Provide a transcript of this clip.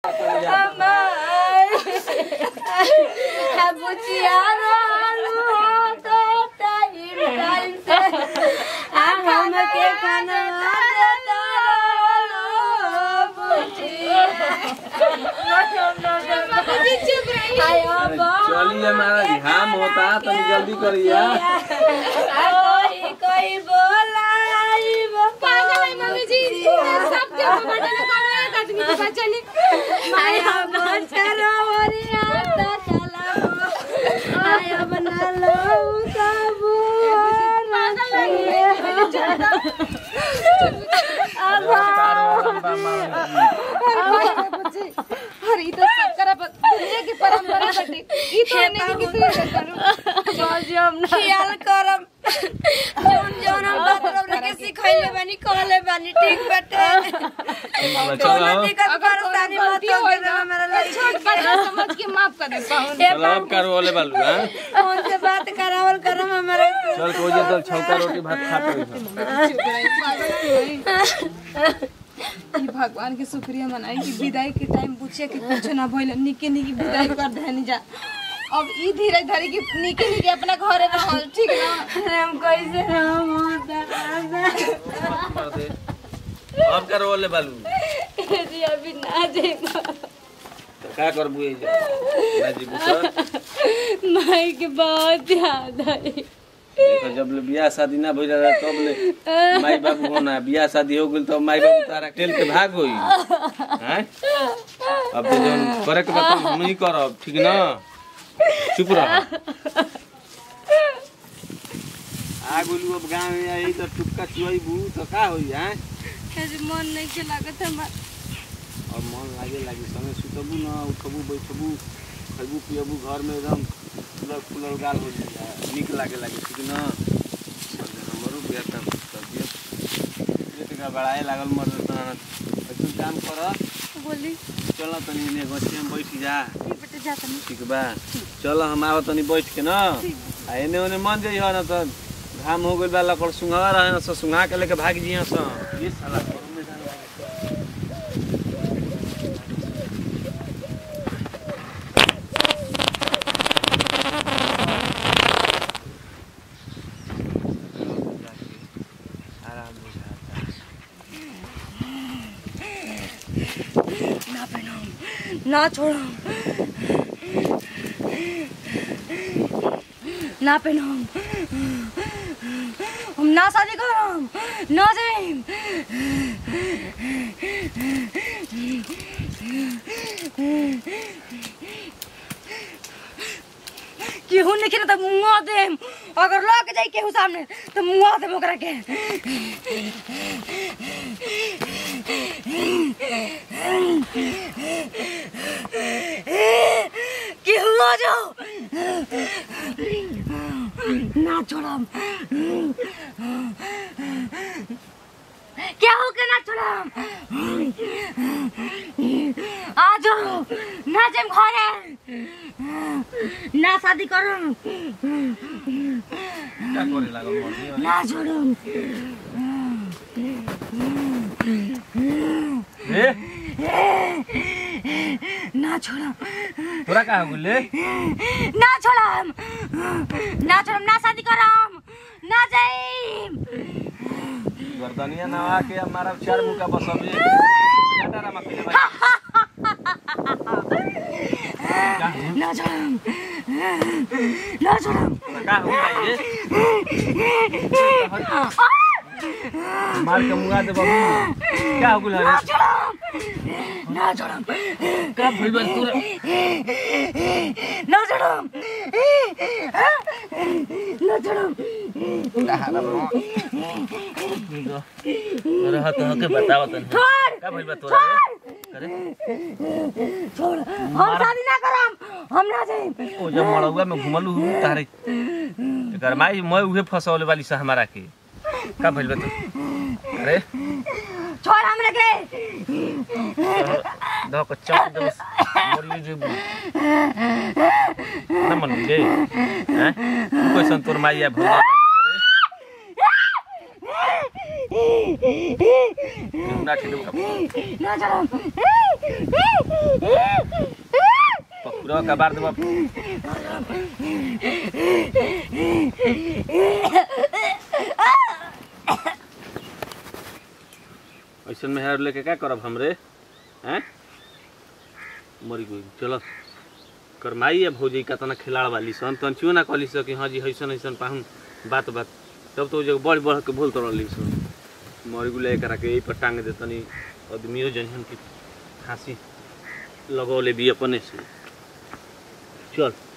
बुचिया रहलू हो तो टाइम टाइम से आ हमके खाना देता रहलू बुचिया आयो चलिए हमारा घाम होता तनी जल्दी करिए कोई कोई बोलाई आयो बचरो ओरिया ता चला आयो बना लो सबू अरे ई तो सबकरा प- दुनिया की परंपरा बाटे ई तो नहीं कि किसी के करू ख्याल करम जौन जौन हम बात रौरा के सिखैले बानी कहले बानी ठीक बाटे कोनो चलो दिक्कत परेशानी मत गलती हो होई के हमारा लड़की छोट बड़ा समझ के माफ कर दे पाहुन ए चलो अब करो वाले बालू हाँ फोन से बात करावल करम हमारे चल कोई जे तो छौका रोटी भात खा पड़ी ई भगवान के शुक्रिया मनाई कि विदाई के टाइम पूछे कि कुछ ना भइल निके निके विदाई कर देनी जा अब ई धीरे धीरे कि निके निके अपना घरे रहल ठीक ना अरे हम कैसे रहम होता अब करो वाले बालू जी अभी ना जेबो तो का करबू ए ना जी सर माई के बहुत याद आई देखो जब ले बियाह शादी ना भइल रहा तब ले माई बाबू होना बियाह शादी हो गेल तो माई बाबू तारा टेल के भाग होई हैं अब तो जौन करे के बात हम ही करब ठीक ना चुप रह आ गोलू अब गांव में आई तो टुक्का चुआईबू तो का होई हैं कैसे मन नहीं के लागत हमार और मन लागे लागे संगे सुतबू न उठबू बैठबू खैबू पियबू घर में एकदम फुलल फुलल गाल हो जाए निक लागे लागे ठीक न हमरो बिया का तबियत ये तका बड़ाए लागल मर ऐसा काम कर बोली चल तनी ने गछे में बैठ जा ई बेटे जा तनी ठीक बा चल हम आव तनी बैठ के न आ एने ओने मन जाइ न त घाम हो गइल बा लकड़ सुंघा रहे न स सुंघा के लेके भाग जिया स ये साला घरों में जाने आराम बुझाता ना पहनाऊं ना छोड़ो ना पहनाऊं हम ना शादी करम ना जाइम केहू नहीं खेले तो मुँह देम अगर लग जाई केहू सामने तो मुँह देम ओकरा के केहू आ जाओ ना छोड़म केहू के ना छोड़म आ जाओ ना जेम घरे ना शादी करम क्या करे लागल मर्दी ना छोड़म ए ना छोड़म तोरा का हो गेले ना छोड़म ना छोड़म ना शादी करम ना जाइम गर्दनिया नवा के हमारा चार मुका बसबे डाटा रमा पहले भाई ना छोड़म ना छोड़म का हो जाइए मार के मुंगा दे बाबू क्या हो गेल ना रे छोड़म ना छोड़म का भइल बा तोरा ना छोड़म ना छोड़म रहत हो के बताव तनी छोड़ का भइल बा तोरा रे करे छोड़ हम शादी ना करम हम ना जाइम ओ जब मड़ौआ में घुमलू तारे एकर माई मैं उहे फसौले वाली से हमारा के का भइल बा तू अरे छोड़ हमरा के दो को चौक दे मोरली जे ना मन गे हैं तू कैसन तोर माई आ भौजा वाली करे ना ठीक ना छोड़म पूरा का बार देबा ऐसन में हेर लेके क्या करब हमरे हैं मरी गई चलो करमाई है भौजी का तना खिलाड़ वाली सन तन क्यों ना कहली सो कि हाँ जी ऐसन ऐसन पाहुन बात बात तब तो जब बढ़ बढ़ के बोल तो रही सन मरी गुले करा के यही पर टांग दे तनी आदमियों जन की फांसी लगौले भी अपने से चल